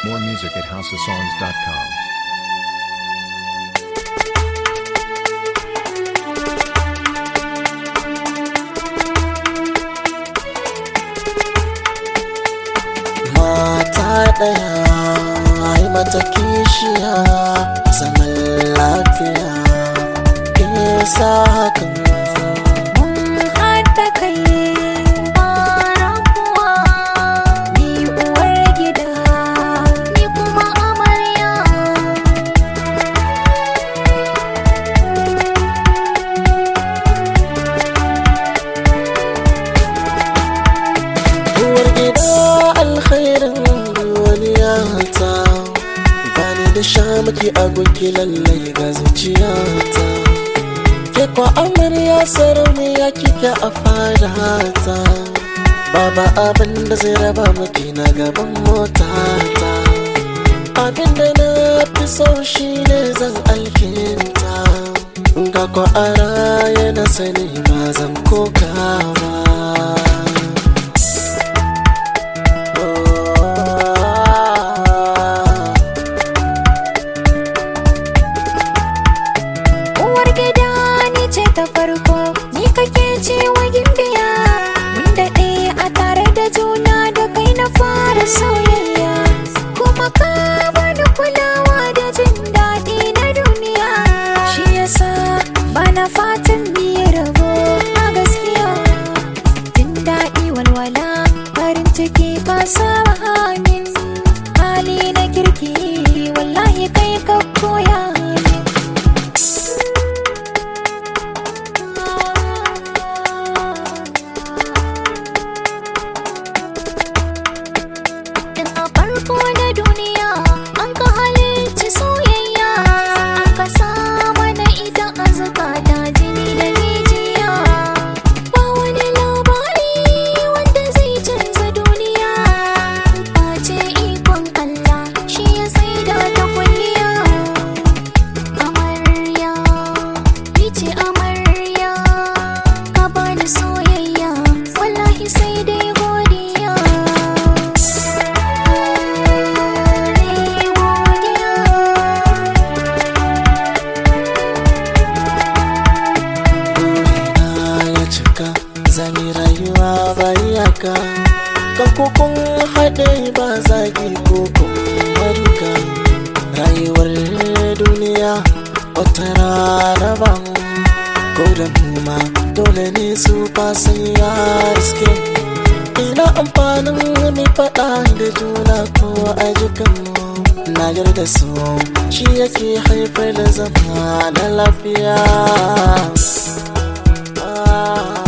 More music at houseofsongs.com. mata ɗaya ai mata kishiya zaman lafiya ke sa hakan Mun haɗa kai ba rabuwa Ni uwar gida Ni kuma amarya uwar gida alkhairin duniya ta bani da shamaki a gunki lallai ga zuciyata ke kwa amarya sarauniya kike a fadata Baba abin da zai raba maki na gaban motata abin da na fi so shi ne zan alkinta ga ko a raye na sani ba zan kokawa Uwar gida ni ce ta farko Ni kake ce wa gimbiya Mun daɗe a tare da juna da kai na fara soyayya Kuma ka bani kulawa da jin daɗi na duniya Shi yasa bana fatan biye rabo a gaskiya Jin daɗi walwala farin ciki ba saba hamin Hali na kirki wallahi kai ka koya min Tun a farko na duniya an ka halicci soyayya aka sa mana ita a zukata jini da jijiya ba wani labari wanda zai canza duniya ce ikon Allah shi ya saida ta kulliya amarya ni ce amarya ka bani soyayya wallahi sai dai godiya ni godiya burina ya cika zami rayuwa ba iyaka kan kokon haɗe ba zagi kokon maruka rayuwar duniya wata rana ba mu ko da mu ma dole ne su fasan ya riske ina amfanin mai faɗa da juna ko a jikinmu na yarda su shi yake haifar da zama na lafiya Ah.